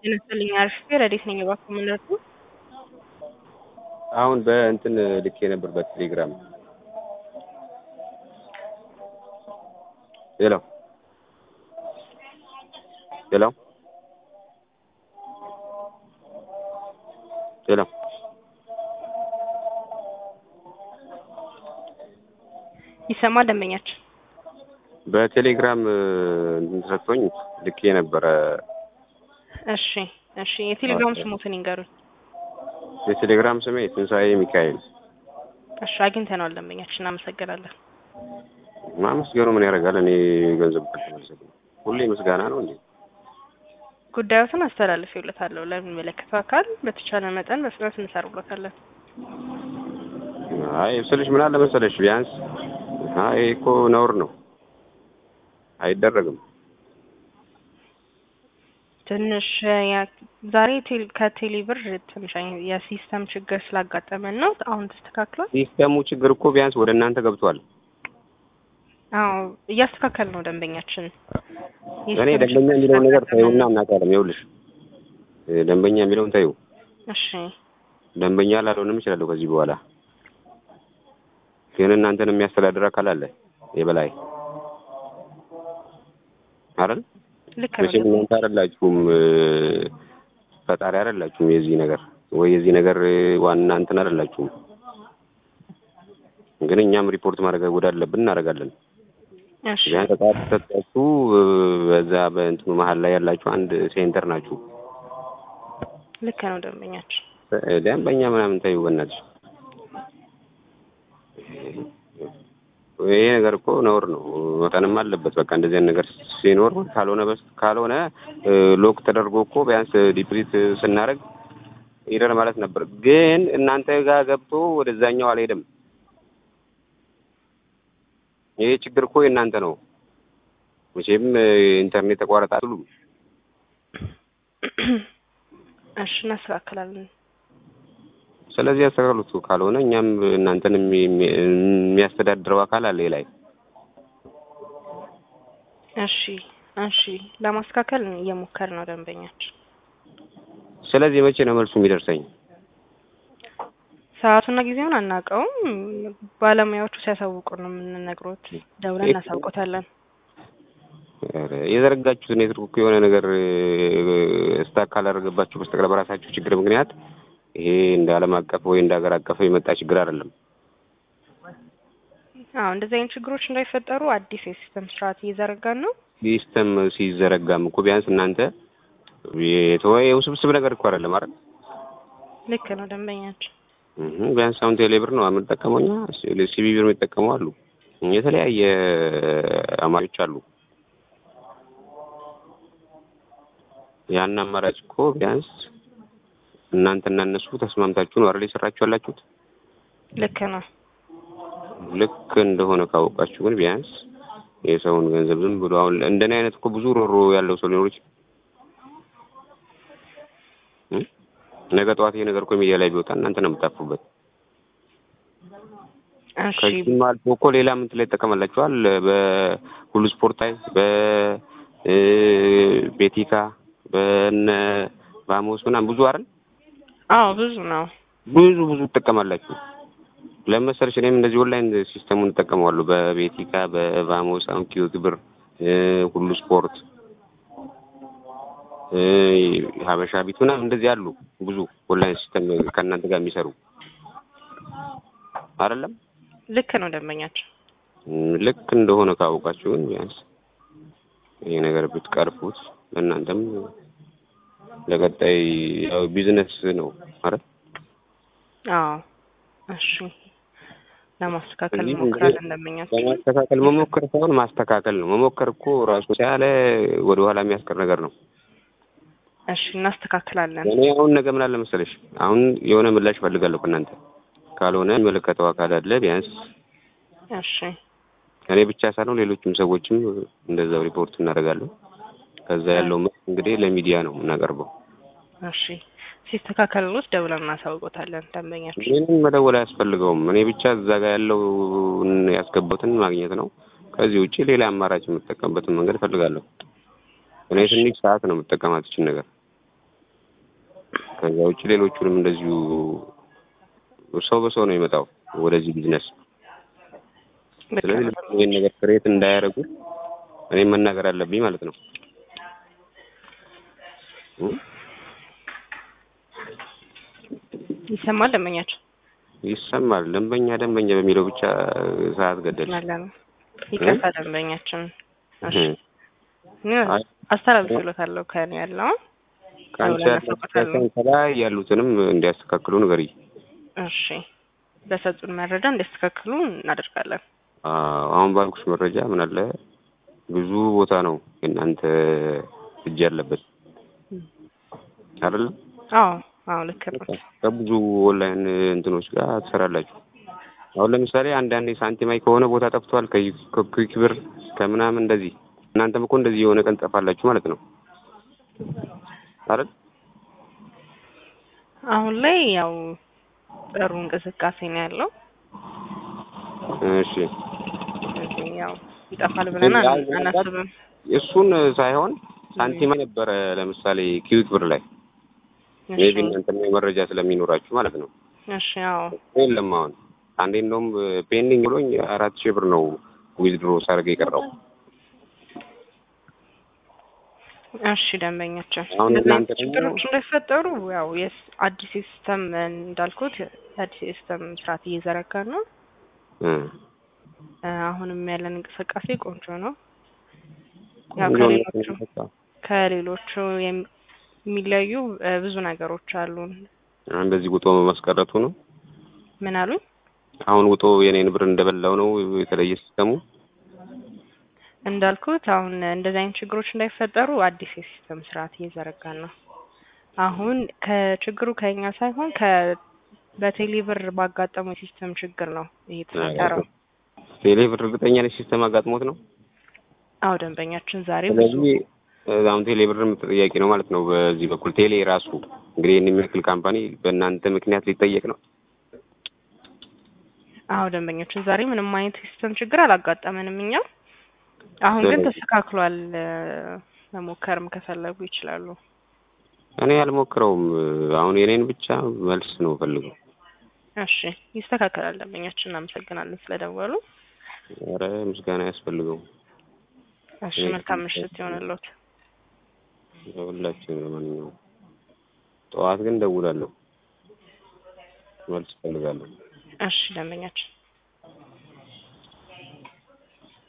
ጤና ይስጥልኝ አርፍቴ ረዴት ነኝ እባክዎ ምን ልርዱ? አሁን በእንትን ልኬ ነበር በቴሌግራም ሄሎ ሄሎ ሄሎ ይሰማል ደንበኛችን በቴሌግራም እንትን ሰጥቶኝ ልኬ ነበረ። እሺ እሺ የቴሌግራም ስሞትን ይንገሩኝ የቴሌግራም ስሜ ትንሣኤ ሚካኤል። እሺ አግኝተነዋል ደንበኛችን እናመሰግናለን ማመስገኑ ምን ያደርጋል? እኔ ገንዘብ ካልተመለሰልኝ ሁሌ ምስጋና ነው እንዴ? ጉዳዮትን አስተላልፌለታለሁ ለሚመለከተው አካል በተቻለ መጠን በፍጥነት እንሰራበታለን። አይ ስልሽ ምን አለ መሰለሽ ቢያንስ አይ እኮ ነውር ነው፣ አይደረግም። ትንሽ ያ- ዛሬ ቴል- ከቴሌ ብር ትንሽ አይ- የሲስተም ችግር ስላጋጠመን ነው። አሁን ተስተካክሏል። ሲስተሙ ችግር እኮ ቢያንስ ወደ እናንተ ገብቷል። አዎ እያስተካከል ነው ደንበኛችን። እኔ ደንበኛ የሚለውን ነገር ታዩና እናውቃለን። ይኸውልሽ ደንበኛ የሚለውን ታዩ። እሺ ደንበኛ ላልሆንም እችላለሁ ከዚህ በኋላ ግን እናንተን የሚያስተዳድር አካል አለ የበላይ አይደል? ልክ ነው መቼም እናንተ አይደላችሁም እ፣ ፈጣሪ አይደላችሁም የዚህ ነገር ወይ የዚህ ነገር እ፣ ዋና እንትን አይደላችሁም። ግን እኛም ሪፖርት ማድረግ ወዳለብን እናደርጋለን። እሺ ቢያንስ ተጣጥ ሰጣችሁ እ፣ በዛ በእንትኑ መሀል ላይ ያላችሁ አንድ ሴንተር ናችሁ። ልክ ነው ደንበኛችን። እ፣ ደንበኛ ምናምን ታዩ በእናትሽ። ይሄ ነገር እኮ ነውር ነው፣ መጠንም አለበት። በቃ እንደዚህ አይነት ነገር ሲኖር ካልሆነ በስ ካልሆነ እ፣ ሎክ ተደርጎ እኮ ቢያንስ ዲፕሊት ስናደርግ ይደር ማለት ነበር። ግን እናንተ ጋር ገብቶ ወደዛኛው አልሄድም። ይሄ ችግር እኮ የእናንተ ነው። መቼም እ፣ ኢንተርኔት ተቋረጠ አትሉም። እሺ እናስተካክላለን። ስለዚህ ያስተካክሉት። ካልሆነ እኛም እናንተን የሚ- የሚ- የሚያስተዳድረው አካል አለ ላይ እሺ እሺ ለማስተካከል እየሞከር ነው ደንበኛችን። ስለዚህ መቼ ነው መልሱ የሚደርሰኝ? ሰዓቱና ጊዜውን አናውቀውም። ባለሙያዎቹ ሲያሳውቁ ነው የምንነግሮት። ደውለን እናሳውቆታለን። ኧረ የዘረጋችሁት ኔትወርክ እኮ የሆነ ነገር ስታክ ካላደረገባችሁ በስተቀር በራሳችሁ ችግር ምክንያት ይሄ እንደ ዓለም አቀፍ ወይ እንደ ሀገር አቀፍ የመጣ ችግር አይደለም። አዎ እንደዚህ አይነት ችግሮች እንዳይፈጠሩ አዲስ የሲስተም ስርዓት እየዘረጋን ነው። ሲስተም ሲዘረጋም እኮ ቢያንስ እናንተ የተወ የውስብስብ ነገር እኮ አይደለም አይደል? ልክ ነው ደንበኛችን። እህ ቢያንስ አሁን ቴሌብር ነው የምንጠቀመው እኛ ሲቢ ብር የሚጠቀሙ አሉ። የተለያየ አማራጮች አሉ። ያን አማራጭ እኮ ቢያንስ እናንተና እነሱ ተስማምታችሁ ነው አይደል የሰራችሁ ያላችሁት? ልክ ነው። ልክ እንደሆነ ካወቃችሁ ግን ቢያንስ የሰውን ገንዘብ ዝም ብሎ አሁን እንደኔ አይነት እኮ ብዙ ሮሮ ያለው ሰው ሊኖር ይችላል። እ? ነገ ጠዋት ይሄ ነገር እኮ ሚዲያ ላይ ቢወጣ እናንተ ነው የምታፍሩበት። እሺ ከዚህም አልፎ እኮ ሌላ ምን ላይ ይጠቀማላችኋል? በሁሉ ስፖርት ላይ በ እ፣ ቤቲካ በነ ባሞስ ምናምን ብዙ አይደል? አዎ ብዙ ነው። ብዙ ብዙ ትጠቀማላችሁ። ለምን መሰለሽ እኔም እንደዚህ ኦንላይን ሲስተሙን እጠቀመዋለሁ በቤቲካ በቫሞስ አሁን ኪዩት ብር እ፣ ሁሉ ስፖርት እ፣ ሀበሻ ቢት ምናምን እንደዚህ አሉ ብዙ ኦንላይን ሲስተም ከእናንተ ጋር የሚሰሩ አይደለም። ልክ ነው ደንበኛችን። እም፣ ልክ እንደሆነ ካወቃችሁ ግን ቢያንስ ይሄ ነገር ብትቀርፉት እናንተም ለቀጣይ ያው ቢዝነስ ነው አይደል? አዎ እሺ ለማስተካከል እዚህ እንሞክራለን ደንበኛችን። ለማስተካከል መሞከር ሳይሆን ማስተካከል ነው። መሞከር እኮ ራሱ ያለ ወደ ኋላ የሚያስቀር ነገር ነው። እሺ እናስተካክላለን። እኔ አሁን ነገ ምን አለ መሰለሽ፣ አሁን የሆነ ምላሽ እፈልጋለሁ ከእናንተ። ካልሆነ የሚመለከተው አካል አለ ቢያንስ እሺ እኔ ብቻ ሳይሆን ሌሎችም ሰዎችም እንደዛው ሪፖርት እናደርጋለን። ከዛ ያለው መልስ እንግዲህ ለሚዲያ ነው የምናቀርበው። እሺ ሲስተካከልሎት ደውለን እናሳውቆታለን ደንበኛችን። ምንም መደወል አያስፈልገውም። እኔ ብቻ እዛ ጋር ያለው ያስገባሁትን ማግኘት ነው። ከዚህ ውጪ ሌላ አማራጭ የምጠቀምበትን መንገድ እፈልጋለሁ። እኔ ትንሽ ሰዓት ነው የምጠቀማት ይችን ነገር ከዛ ውጭ ሌሎቹንም እንደዚሁ ሰው በሰው ነው የመጣው ወደዚህ ቢዝነስ። ልክ ስለዚህ ነው። ይህን ነገር ክሬት እንዳያደርጉ እኔም መናገር አለብኝ ማለት ነው። እ? ይሰማል ደንበኛችን ይሰማል። ደንበኛ ደንበኛ በሚለው ብቻ ሰዓት ገደል አለ ነው። ይቅርታ ደንበኛችን። እሺ እ። እኔ አይ አስተላልፍሎታለሁ ከእኔ ያለውን ከአንቺ ደውለን ያለው እናሳውቃለን። ከላይ ያሉትንም እንዲያስተካክሉ ንገሪ። እሺ በሰጡን መረጃ እንዲያስተካክሉ እናደርጋለን። አዎ፣ አሁን ባልኩሽ መረጃ ምን አለ ብዙ ቦታ ነው የእናንተ እጅ ያለበት አይደለም። አዎ አዎ ልክ ነው። ከብዙ ኦንላይን እንትኖች ጋር ትሰራላችሁ። አሁን ለምሳሌ አንዳንዴ ሳንቲማይ ከሆነ ቦታ ጠፍቷል፣ ከኩዊክ ብር ከምናምን እንደዚህ። እናንተም እኮ እንደዚህ የሆነ ቀን ጠፋላችሁ ማለት ነው አይደል? አሁን ላይ ያው ጥሩ እንቅስቃሴ ነው ያለው። እሺ ስለዚህ ያው ይጠፋል ብለን ግን አን- አናስብም። እሱን ሳይሆን ሳንቲማይ ነበረ ለምሳሌ ኪዊክ ብር ላይ እሺ ሜቢ እናንተም መረጃ ስለሚኖራችሁ ማለት ነው። እሺ አዎ የለም አሁን አንዴ እንደውም ፔንዲንግ ብሎኝ አራት ሺህ ብር ነው ዊዝድሮ ሳደርግ የቀረው። እሺ ደንበኛችን አሁን እንደዚህ እናንተ አይነት ደግሞ- ችግሮች እንዳይፈጠሩ ያው የስ አዲስ ሲስተም እንዳልኩት አዲስ ሲስተም ስርዓት እየዘረጋን ነው። እ እ አሁንም ያለን እንቅስቃሴ ቆንጆ ነው። ያው ቆንጆ ነው ከሌሎቹ በቃ። ከሌሎቹ የሚ- የሚለዩ እ ብዙ ነገሮች አሉን። እንደዚህ ውጦ ማስቀረቱ ነው። ምን አሉኝ? አሁን ውጦ የኔን ብር እንደበላው ነው የተለየ ሲስተሙ። እንዳልኩት አሁን እንደዚህ አይነት ችግሮች እንዳይፈጠሩ አዲስ የሲስተም ስርዓት እየዘረጋን ነው። አሁን ከችግሩ ከኛ ሳይሆን ከ በቴሌብር ባጋጠመው የሲስተም ችግር ነው እየተፈጠረው። ቴሌ ብር እርግጠኛ ነኝ ሲስተም አጋጥሞት ነው። አዎ ደንበኛችን ዛሬ ብዙ ስለዚህ እ አሁን ቴሌ ብርም ተጠያቂ ነው ማለት ነው። በዚህ በኩል ቴሌ ራሱ እንግዲህ ይህን የሚያክል ካምፓኒ በእናንተ ምክንያት ሊጠየቅ ነው። አዎ ደንበኛችን ዛሬ ምንም አይነት የሲስተም ችግር አላጋጠመንም እኛ። አሁን ግን ስለዚህ- ተስተካክሏል። እ መሞከርም ከፈለጉ ይችላሉ። እኔ አልሞክረውም። አሁን የኔን ብቻ መልስ ነው ፈልገው። እሺ ይስተካከላል። ደንበኛችን እናመሰግናለን ስለደወሉ። ኧረ ምስጋና ያስፈልገው እሺ መልካም ምሽት ይሆንልዎት። ለሁላችን። ለማንኛውም ጠዋት ግን ደውላለሁ፣ መልስ እፈልጋለሁ። እሺ ደንበኛችን